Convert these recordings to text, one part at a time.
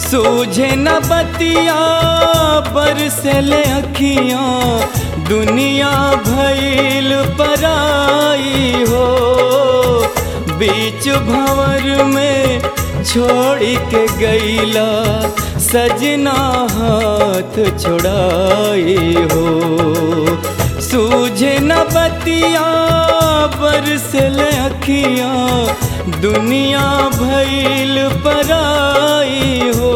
सूझे न बतिया बरसले अखियाँ दुनिया भइल पराई हो बीच भंवर में छोड़ के गईला सजना हाथ छोड़ाई हो सूझे न बतिया बरसले अखियाँ दुनिया भइल पराई हो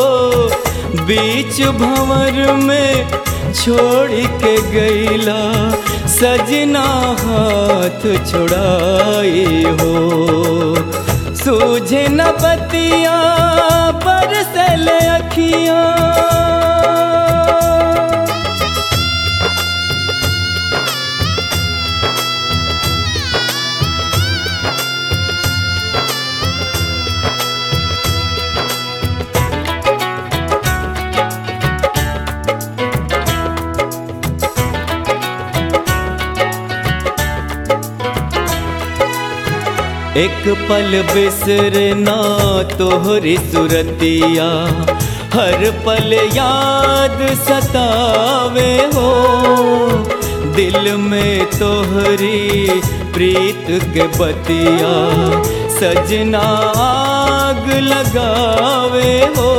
बीच भंवर में छोड़ के गईला सजना हाथ छोड़ाई हो सूझे न बतिया बरसल अखियाँ एक पल बिसरना तोहरी सुरतिया हर पल याद सतावे हो दिल में तोहरी प्रीत के बतिया सजना आग लगावे हो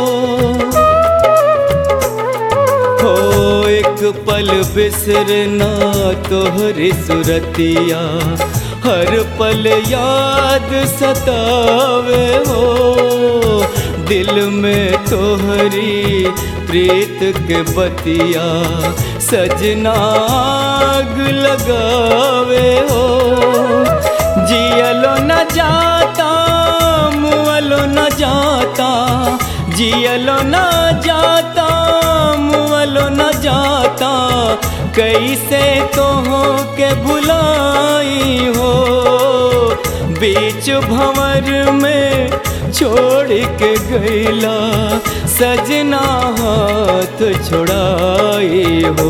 हो एक पल बिसरना तोहरी सुरतिया हर पल याद सतावे हो दिल में तोहरी प्रीत के बतिया सजना आग लगावे हो जियलो न जाता मुअलो न जाता जियलो न जाता मुअलो न जाता कैसे तो हो के भुलाई हो बीच भंवर में छोड़ के गईला सजना हाथ छोड़ाई हो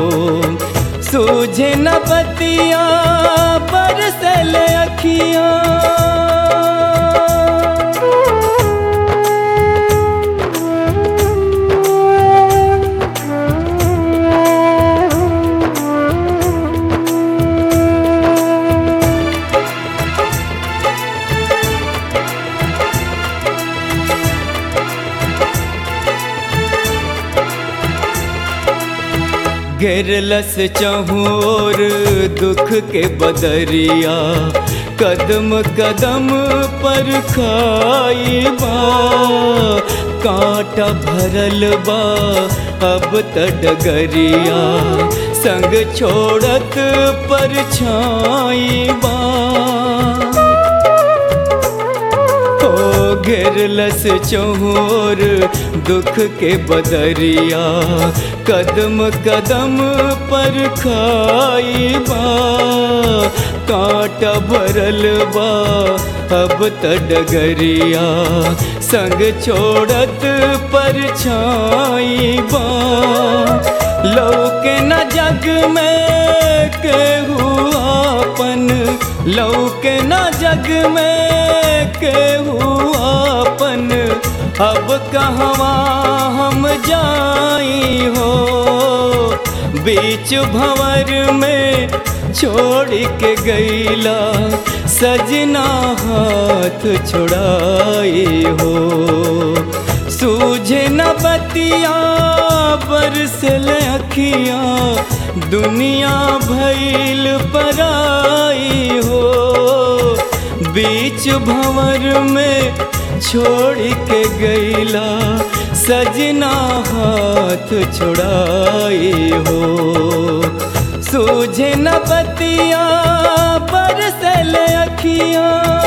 सूझे न बतिया बरसल अखियाँ घेरलस चहोर दुख के बदरिया कदम कदम पर खाई बा कांटा भरल बा अब तडगरिया संग छोड़त पर छाई बा हो घेरलस चहोर दुख के बदरिया कदम कदम पर खाई बा कांटा भरल बा अब तडगरिया संग छोड़त पर छाई बा लौके न जग में केहू आपन लौके न जग में केहू आपन अब कहवा हम जाई हो बीच भंवर में छोड़ के गईला सजना हाथ छोड़ाई हो सूझे न बतिया बरसल अखियाँ दुनिया भइल पराई हो बीच भंवर में छोड़ के गईला सजना हाथ छोड़ाई हो सूझे न बतिया बरसल अखियाँ